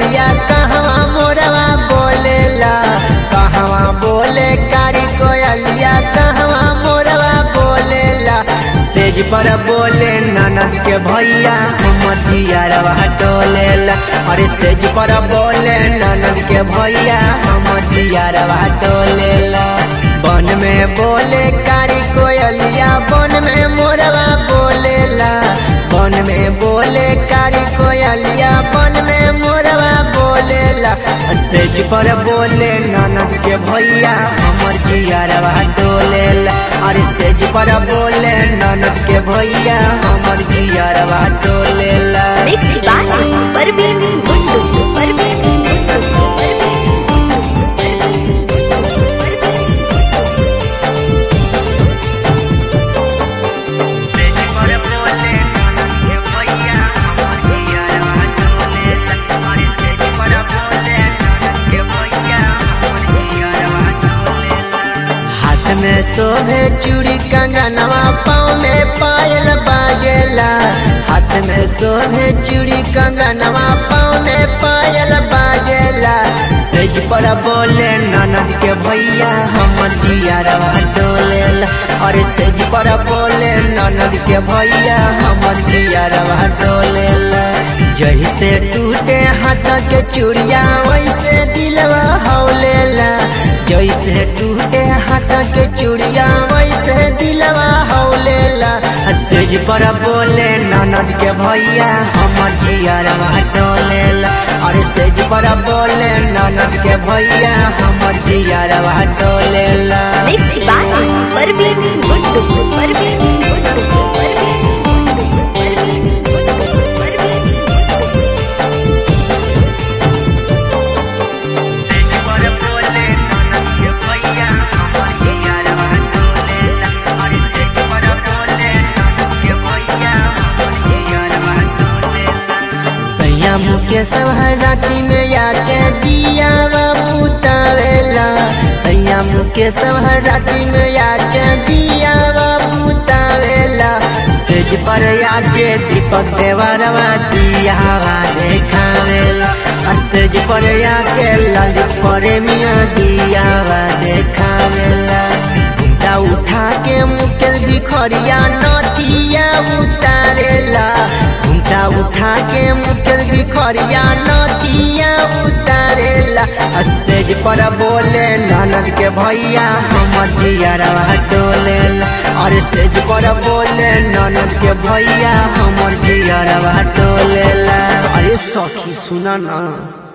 कोयलिया कहवा मोरवा बोलेला कहवा बोले कारी कोयलिया कहवा मोरवा बोलेला स्टेज पर बोले ननद के भैया हमर जियारवा टोलेला अरे स्टेज पर बोले ननद के भैया हमर जियारवा टोलेला बन में बोले कारी कोयलिया बन में मोरवा बोलेला बन में बोले कारी कोयलिया बन में मोरवा बोलेला स्टेज पर बोले ननद के भैया हमर जियारवा डोलेला अरे स्टेज पर बोले ननद के भैया हमर जियारवा डोलेला Mix by Parveen Mundu. Parveen Mundu. हाथ में शोभे चूड़ी कंगनवा पाँव में पायल बाजेला हाथ में शोभे चूड़ी कंगनवा पाँव में पायल बाजेला सेज पर बोले ननद के भैया हमर जियारवा डोलेला अरे सेज पर बोले ननद के भैया हमर जियारवा डोलेला जही से टूटे हाथ के चूड़िया वैसे दिलवा हौलेला जैसे टूटे हाथ के चूड़िया वैसे दिलवा हौलेला सेज पर बोले ननद के भैया हमर जियरवा टोलेला अरे सेज पर बोले ननद के भैया हमर जियरवा टोलेला Mix by Parveen Mundu. Parveen Mundu. Parveen Mundu. Parveen Mundu. Parveen Mundu. सैया मुकेश राती में आके दिया बुतावेला सैया मुकेश राती में आके दिया बुतावेला सेज पर आके दीपक देवरवा दिया देखावेला आ सेज पर आके ललित प्रेमिया दिया देखावेला घुंटा उठा के मुकेश भिखरिया नदिया उतारेला घुंटा उठा के मुकेश भिखरिया नदिया उतारेला आ सेज पर बोले ननद के भैया हमर जियरवा डोलेला और सेज पर बोले ननद के भैया हमर जियरवा डोलेला अरे सखी सुना ना